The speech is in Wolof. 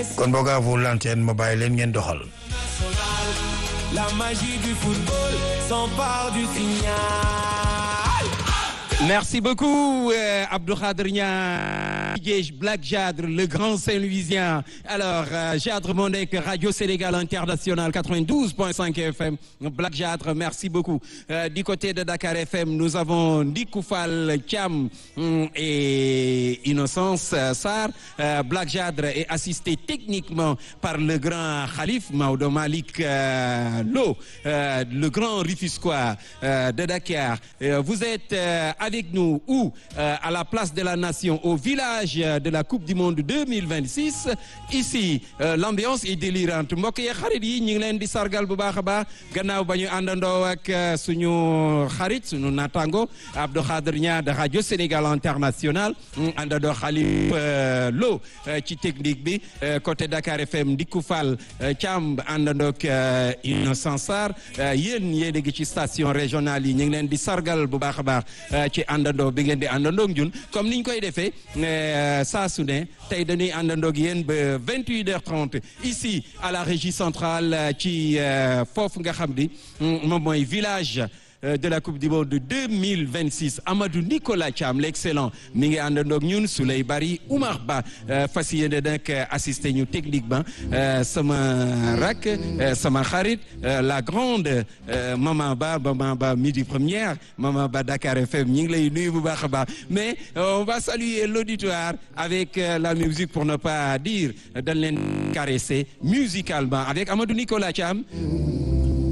kon boog à vous l'antenne ma bàyyi leen ngeen doxal. La magie du football s'empare du signal. Merci beaucoup euh, Abdou Khadr Niang Black Jadre le grand Saint-Louisien alors euh, Jadre moo nekk Radio Sénégal International 92.5 FM Black Jadre merci beaucoup euh, du côté de Dakar FM nous avons Ndikou Fall Thiam et Innocence Sarr Black Jadre est assisté techniquement par le grand Khalif Maodo Malick Lo le grand Rufisquois de Dakar vous êtes avec nous ou euh, à la place de la nation au village de la Coupe du Monde 2026 ici euh, l'ambiance est délirante mbokk yi xarit yi ñu ngi leen di sargal bu baax a baax gannaaw ba ñu àndandoo ak suñu xarit suñu natango Abdou Khadr Niang de Radio Sénégal International àndandoo Khalif Lo ci technique bi côté Dakar FM Ndikou Fall Thiam àndandoo ak Innocent Sarr yéen yéen a ngi ci station régionale yi ñu ngi leen di sargal bu baax a baax ci àndandoo bi ngeen di àndandoo ñun comme niñ koy defee saa su ne tey dañuy àndandoo ak yéen ba 28h30 ici à la régie centrale ci foofu nga xam ni moom mooy village de la coupe du monde 2026 Amadou Nicolas Thiam l'excellent mi ngi àndandoo ak ñun Souley Bari Oumar Ba fas yéene nag assisté ñu techniquement sama rak sama xarit la grande Maman Ba Maman Ba midi première Maman Ba Dakar FM ñu ngi lay nuyu bu baax a baax mais on va saluer l'auditoire avec la musique pour ne pas dire dañ leen caresser musicalement avec Amadou Nicolas Thiam